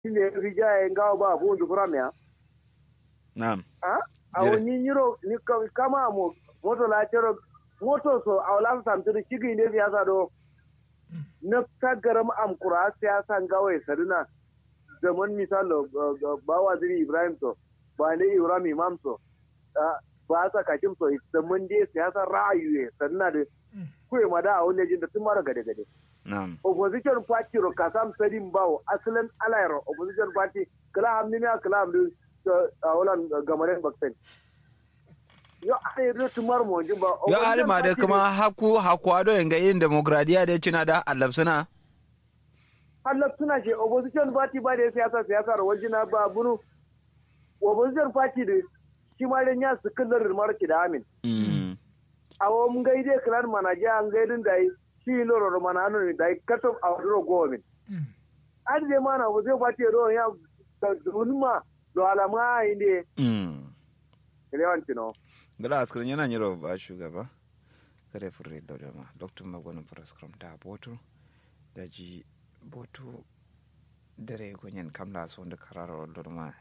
ne rija ya ngawa ba bu ndu kuramya na'am ha a Jere. wani nyiro ni ka- kama mo moto la chero moto so a wala sam tiri chigi ne siyasa do na tagaram am kura siyasa ngawa ya saduna zaman misalo uh, uh, ba waziri ibrahim so ba ne ibrahim imam so ah, ba sa kakim so zaman dai siyasa ra'ayi ya saduna da kuwa ma da a wani jin da tun mara gade gade na'am opposition party ro kasam sadin bawo asalin alayro opposition party kala hamni ne kala hamni a wulan gamaren baksen yo ai ro tumar mo jin ba yo opposition alima da party kuma haku hakuwa yanga yin demokradiya da cina da allafsuna Allah suna ce opposition party ba da siyasa siyasa ro wajina ba bunu opposition party da shi ma da nya su kullar marki da amin Mm. awo mun gaide klan manaje an gaidin da shi loro mana anu da kato a wadro gomin an je mana bu zai bace ro ya da dunma do alama inde Mm. lewan tino gala askirin yana nyiro ba shugaba kare furre da ma dr magwanin praskram da boto da ji boto dare gonyen kamla so da kararar lorma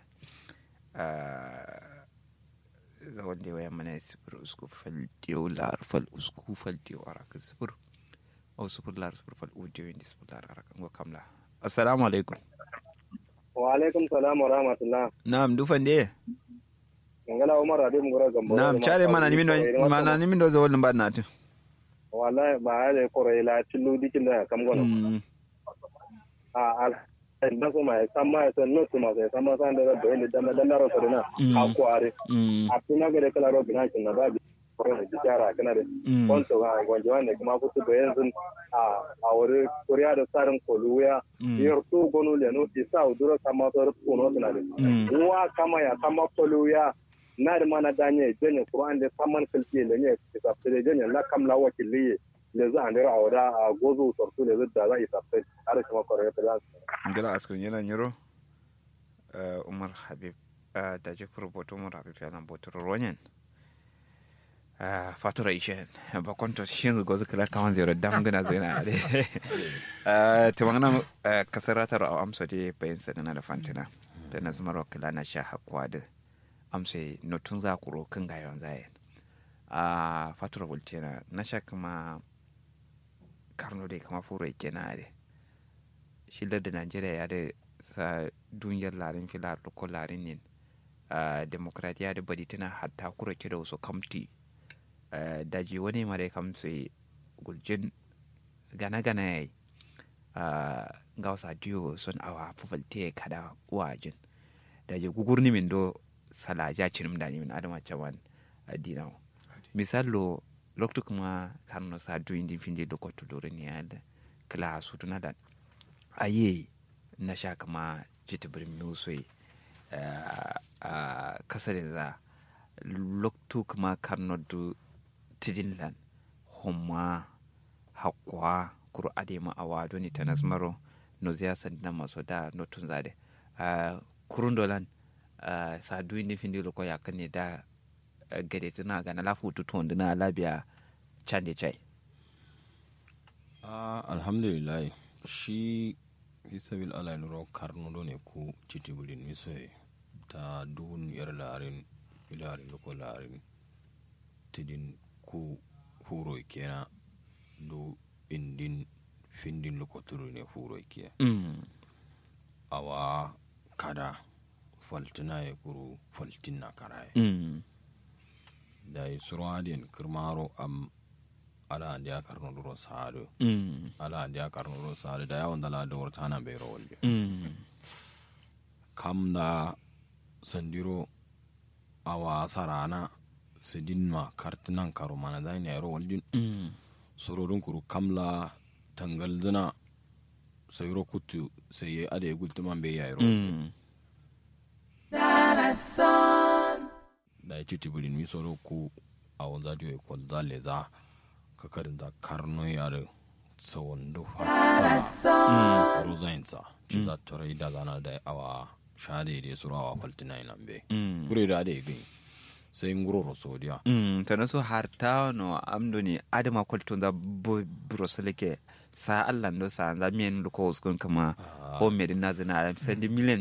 za wanda waya mana sifir usku fal diyo lar fal usku fal diyo araka sifir au sifir lar sifir fal udiyo indi sifir lar araka ngo kamla assalamu alaikum wa alaikum salam wa rahmatullah na'am dufan de ngala umar ade mun gora gambo na'am chare mana nimi no mana nimi do zo wallin ba na tu wallahi ba ya kore ila tillu dikin da kam gono Mm. a al da kuma ya samma ya san no kuma ya samma san da da ne da da ro sorina Mm. a kware Mm. a tuna ga kala ro bina kin na ba bi ko da jara kana da Mm. kwanto ga gwanjo ne kuma fusu da yanzu a a wuri kuriya da tsarin koluya Mm. yar to gonu le no isa udura kama to ko no tana da Mm. wa kama ya kama koluya na da mana danye janye qur'an da saman kalfi le ne isa fere janye la kam la wakili le za an dira awda a gozo sortu le da za isa fere har kuma kore ta da gala askun yana nyiro uh, umar habib uh, da je rubutu umar habib yana botar ronyan uh, fatura ishe ba kwanto shin zugo zuka la kawan zero dam gana zina de uh, to magana uh, kasaratar a amsa de bayan sadana da fantina da na zama kila na sha hakwa da amsa notun za ku rokin ga yawan zayen a fatura bultena na sha kuma karno dai kama furo ke na de shilar da najeriya ya da sa duniyar larin filar da ko larin ne uh, demokradiya da bari tana hatta kura kira wasu kamti uh, daji wani mara kamse guljin gana-gana ya yi uh, ga wasa diyo sun awa fufalte kada wajin daji gugur ni min do salaja cinim da ni min adama cawan adinawo misalo loktu kuma karno sa du indi finde do kotu do ni ada kala su tuna da aye na sha kama jita birin musoi a kasarin za loktu kuma karno du tidinlan homa hakwa kuru ade ma awa doni tanas maro no ziya sandina maso da no tun zade kurun dolan sa du indi finde lo ko yakane da gade tuna ga na lafu tutu na labiya cande chai Ah, alhamdulillah shi hisabil ala nuro karnudo ne ku citibulin misoye ta dun yar larin ilarin loko larin tidin ku huro kena do indin findin loko turu ne huro kiya mm. awa kada faltina ya kuru faltina karaye mm. da yi surwadin kirmaro am ala andi a karnuduro saado mm. ala andi a karnuduro saado da yawon dala da wartana bai rawar mm. kam da sandiro awa sarana sidinma kartinan karo mana zai ne rawar jin mm. surorin kuru kamla tangal zina sayro kutu sai ya ada ya gultuman bai yayi rawar mm. da ya ci tibirin mi soro ku a wanza diyo ko zale za ka karin za karno ya da tsawon da fata rozain sa ci za ta rai da zana da awa shade da suru awa faltina nan be mm. kure da da ya gani sai nguroro sodiya mm tana so har ta no amdo ni adama kwalto da broseleke sa Allah ndo sa za mien ko uskun kama Ah. ko medina zina sandi million